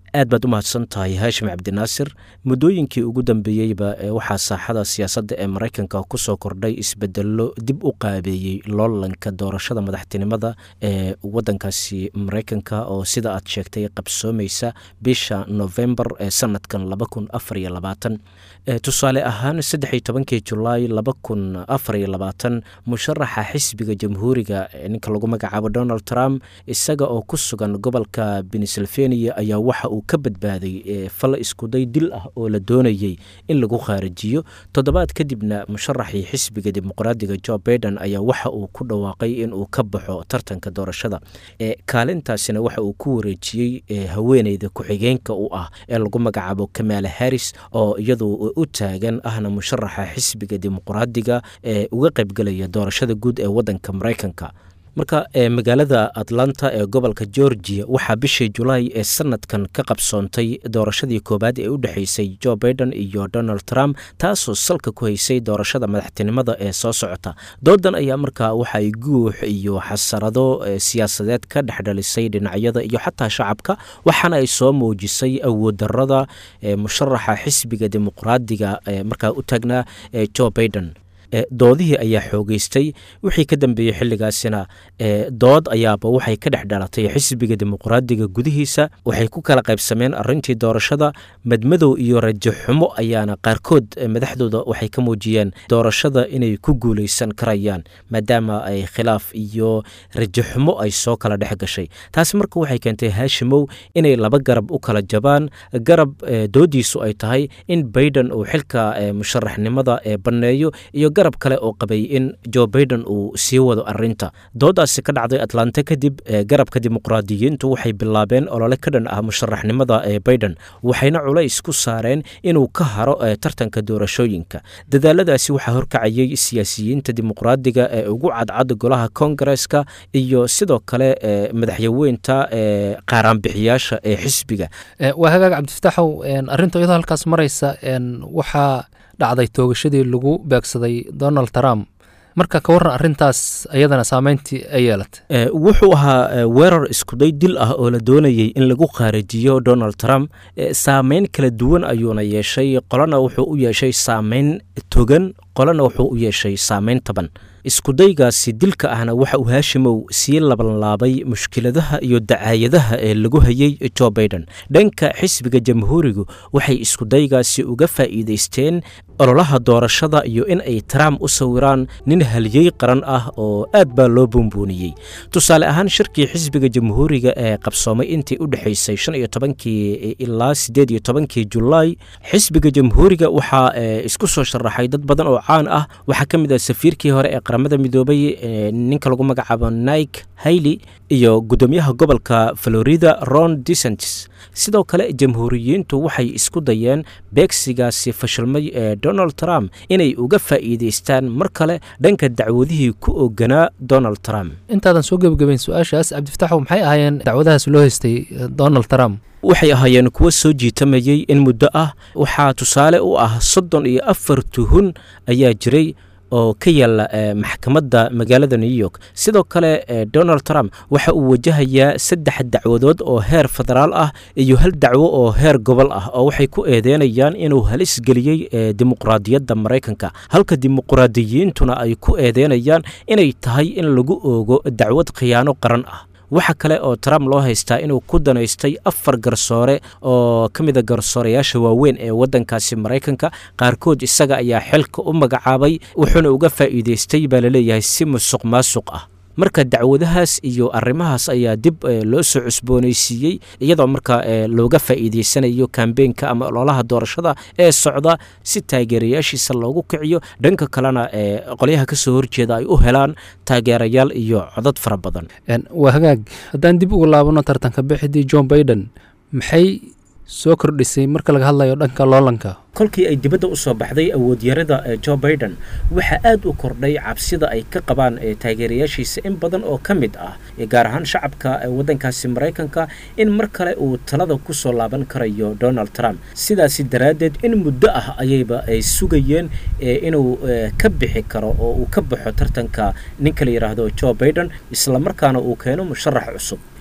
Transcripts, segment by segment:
aad baad u mahadsan tahay haashim cabdinaasir muddooyinkii ugu dambeeyeyba waxaa saaxada siyaasadda ee maraykanka ku soo kordhay isbedello dib u qaabeeyey loolanka doorashada madaxtinimada ee wadankaasi maraykanka oo sida aad sheegtay qabsoomaysa bisha novembar ee sanadkan laba kun afar iyo labaatan tusaale ahaan saddexiyo tobankii julaay laba kun afar iyo labaatan musharaxa xisbiga jamhuuriga ninka lagu magacaabo donald trump isaga oo ku sugan gobolka pennsylvania ayaa waxa uu ka badbaaday fal iskuday dil ah oo la doonayey in lagu khaarijiyo toddobaad kadibna musharaxii xisbiga dimuqraadiga jo baiden ayaa waxa uu ku dhawaaqay in uu ka baxo tartanka doorashada kaalintaasina waxa uu ku wareejiyey haweeneyda ku-xigeenka u ah ee lagu magacaabo kamaala harris oo iyadu u taagan ahna musharaxa xisbiga dimuqraadiga ee uga qaybgelaya doorashada guud ee wadanka maraykanka marka magaalada atlanta ee gobolka georgia waxaa bishii julaay ee sanadkan ka qabsoontay doorashadii koowaad ee u dhexeysay jo baiden iyo donald trump taasoo salka ku haysay doorashada madaxtinimada ee soo socota doodan ayaa markaa waxaay guux iyo xasarado siyaasadeed ka dhexdhalisay dhinacyada iyo xataa shacabka waxaana ay soo muujisay awooddarada musharaxa xisbiga dimuqraadiga markaa u taagnaa jo baiden doodihii ayaa xoogeystay wixii ka dambeeyey xilligaasina dood ayaaba waxay ka dhex dhalatay xisbiga dimuqraadiga gudihiisa waxay ku kala qaybsameen arintii doorashada madmadow iyo rajo xumo ayaana qaarkood madaxdooda waxay ka muujiyeen doorashada inay ku guuleysan karayaan maadaama ay khilaaf iyo rajo xumo ay soo kala dhex gashay taasi marka waxay keentay haashimow inay laba garab u kala jabaan garab doodiisu ay tahay in baiden uu xilka musharaxnimada banneeyo iyo garab kale oo qabay in jo baiden uu sii wado arinta doodaasi ka dhacday atlanta kadib garabka dimuqraadiyiintu waxay bilaabeen olole ka dhan ah musharaxnimada ee baiden waxayna culays ku saareen inuu ka haro tartanka doorashooyinka dadaaladaasi waxaa horkacayay siyaasiyiinta dimuqraadiga ee ugu cadcad golaha kongareska iyo sidoo kale madaxyaweynta qaaraanbixiyaasha ee xisbiga waa hagaag cabdifataxow arinta iyadoo halkaas maraysa waxaa dhacday toogashadii lagu beegsaday donald trump marka ka warran arrintaas ayadana saameyntii ay yeelatay wuxuu ahaa weerar iskuday dil ah oo la doonayey in lagu khaarijiyo donald trump saameyn kala duwan ayuuna yeeshay qolana wuxuu u yeeshay saameyn togan qolana wuxuu u yeeshay saameyn taban iskudaygaasi dilka ahna waxa uu haashimow sii labanlaabay mushkiladaha iyo dacaayadaha ee lagu hayey jo baiden dhanka xisbiga jamhuurigu waxay iskudaygaasi uga faa'iidaysteen ololaha doorashada iyo in ay trump u sawiraan nin haliyey qaran ah oo aad baa loo buunbuuniyey tusaale ahaan shirkii xisbiga jamhuuriga ee qabsoomay intii u dhexaysay shan iyo tobankii ilaa siddeed iyo tobankii julaay xisbiga jamhuuriga waxaa isku soo sharaxay dad badan oo caan ah waxaa ka mid ah safiirkii hore ee qaramada midoobay ninka lagu magacaabo nike hayley iyo guddoomiyaha gobolka florida ron desantis sidoo kale jamhuuriyiintu waxay isku dayeen beegsigaasi fashilmay ee donald trump inay uga faa'iidaystaan mar kale dhanka dacwadihii ku oganaa donald trump intaadan soo gebagabayn su-aashaas cabdifataxow maxay ahaayeen dacwadahaas loo haystay donald trump waxay ahaayeen kuwo soo jiitamayey in muddo ah waxaa tusaale u ah soddon iyo afar tuhun ayaa jiray oo ka yaala maxkamadda magaalada new york sidoo kale donald trump waxa uu wajahayaa saddex dacwadood oo heer federaal ah iyo hal dacwo oo heer gobol ah oo waxay ku eedeynayaan inuu halis geliyey dimuqraadiyadda maraykanka halka dimuqraadiyiintuna ay ku eedeynayaan inay tahay in lagu oogo dacwad khiyaano qaran ah waxa kale oo trump loo haystaa inuu ku danaystay afar garsoore oo ka mida garsoorayaasha waaweyn ee waddankaasi maraykanka qaarkood isaga ayaa xilka u magacaabay wuxuuna uga faa'iidaystay baa laleeyahay si musuq maasuq ah marka dacwadahaas iyo arrimahaas ayaa dib loo soo cusboonaysiiyey iyadoo marka looga faa'iidaysanayo kambeenka ama ololaha doorashada ee socda si taageerayaashiisa loogu kiciyo dhanka kalena qolyaha ka soo horjeeda ay u helaan taageerayaal iyo codad fara badan waa hagaag haddaan dib ugu laabano tartanka bixidii john baiden maxay soo kordhisay marka laga hadlayo dhanka loolanka kolkii ay dibadda u soo baxday awoodyarada jo baiden waxaa aad u kordhay cabsida ay ka qabaan taageerayaashiisa in badan oo ka mid ah gaar ahaan shacabka waddankaasi maraykanka in mar kale uu talada ku soo laaban karayo donald trump sidaasi daraaddeed in muddo ah ayayba ay sugayeen inuu ka bixi karo oo uu ka baxo tartanka ninka la yidhaahdo jo baiden islamarkaana uu keeno musharax cusub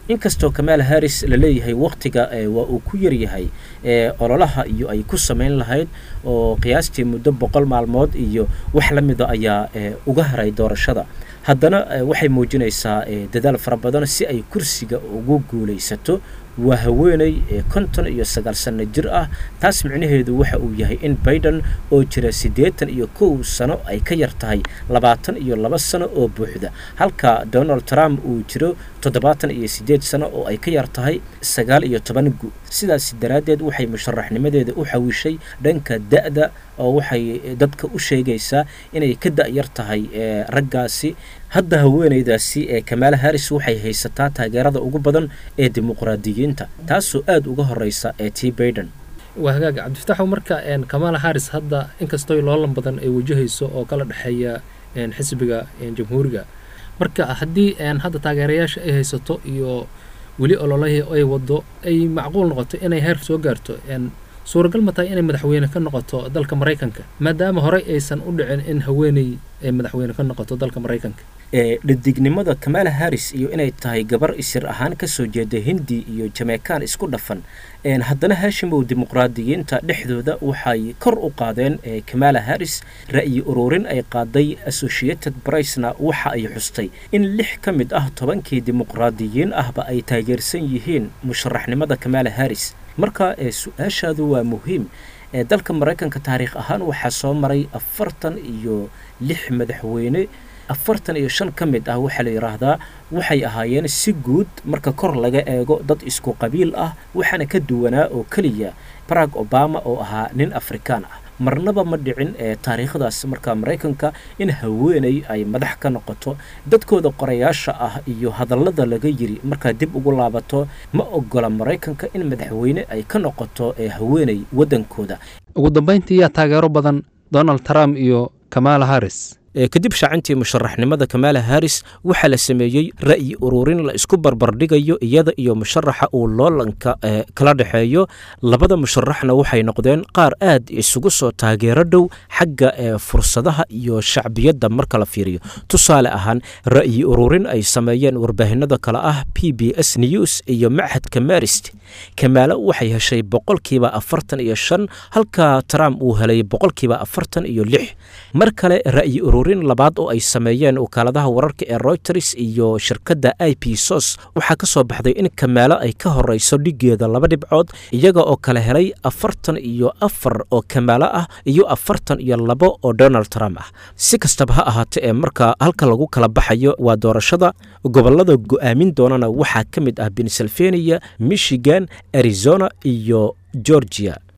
inkastoo kamaal harris la leeyahay wakhtiga waa uu ku yaryahay ololaha iyo ay ku samayn lahayd oo qiyaastii muddo boqol maalmood iyo wax la mida ayaa uga haray doorashada haddana waxay muujinaysaa dadaal fara badan si ay kursiga ugu guulaysato waa haweeney konton iyo sagaal sanno jir ah taas micnaheedu waxa uu yahay in baiden oo jira siddeetan iyo kow sano ay ka yar tahay labaatan iyo laba sano oo buuxda halka donald trump uu jiro toddobaatan iyo siddeed sano oo ay ka yar tahay sagaal iyo toban gu sidaas daraaddeed waxay musharaxnimadeeda u xawishay dhanka da'da oo waxay dadka u sheegaysaa inay ka da'yar tahay raggaasi hadda haweeneydaasi ee kamaala harris waxay haysataa taageerada ugu badan ee dimuqraadiyiinta taasoo aada uga horeysa ee t baiden waa hagaaga cabdifataxow marka kamaala harris hadda inkastoo loolan badan ay wajahayso oo kala dhexeeya xisbiga jamhuuriga marka haddii hadda taageerayaasha ay haysato iyo weli ololahii ay wado ay macquul noqoto inay heer soo gaarto suuragal ma tahay inay madaxweyne ka noqoto dalka maraykanka maadaama horey aysan u dhicin in haweeney ay madaxweyne ka noqoto dalka maraykanka dhadignimada kamaala harris iyo inay tahay gabar isir ahaan kasoo jeeda hindi iyo jameekaan isku dhafan haddana haashimow dimuqraadiyiinta dhexdooda waxay kor u qaadeen kamaala harris ra'yi ururin ay qaaday associated bricena waxa ay xustay in lix ka mid ah tobankii dimuqraadiyiin ahba ay taageersan yihiin musharaxnimada kamaala harris marka su-aashaadu waa muhiim dalka maraykanka taariikh ahaan waxaa soo maray afartan iyo lix madaxweyne afartan iyo shan ka mid ah waxaa la yidhaahdaa waxay ahaayeen si guud marka kor laga eego dad isku qabiil ah waxaana ka duwanaa oo keliya barag obama oo ahaa nin afrikaan ah marnaba ma dhicin ee taariikhdaas marka maraykanka in haweeney ay madax ka noqoto dadkooda qorayaasha ah iyo hadallada laga yiri markaa dib ugu laabato ma ogola maraykanka in madaxweyne ay ka noqoto ee haweeney waddankooda ugu dambayntii yaa taageero badan donald trump iyo kamaala harris kadib shaacintii musharaxnimada kamaala harris waxaa la sameeyey ra'yi ururin la isku barbardhigayo iyada iyo musharaxa uu loolanka kala dhexeeyo labada musharaxna waxay noqdeen qaar aad isugu soo taageero dhow xagga fursadaha iyo shacbiyadda marka la fiiriyo tusaale ahaan ra'yi ururin ay sameeyeen warbaahinada kale ah p b s news iyo machadka marist kamaalo waxay heshay boqolkiiba afartan iyo shan halka trump uu helay boqolkiiba afartan iyo lix mar kale ra'yi ururin labaad oo ay sameeyeen wakaaladaha wararka ee reuters iyo shirkadda i p sos waxaa ka soo baxday in kamaalo ay ka horeyso dhigeeda laba dhibcood iyaga oo kala helay afartan iyo afar oo kamaalo ah iyo afartan iyo labo oo donald trump ah si kastaba ha ahaatee ee marka halka lagu kala baxayo waa doorashada gobolada go'aamin doonana waxaa ka mid ah pennsylvania michigan arizona iyo georgia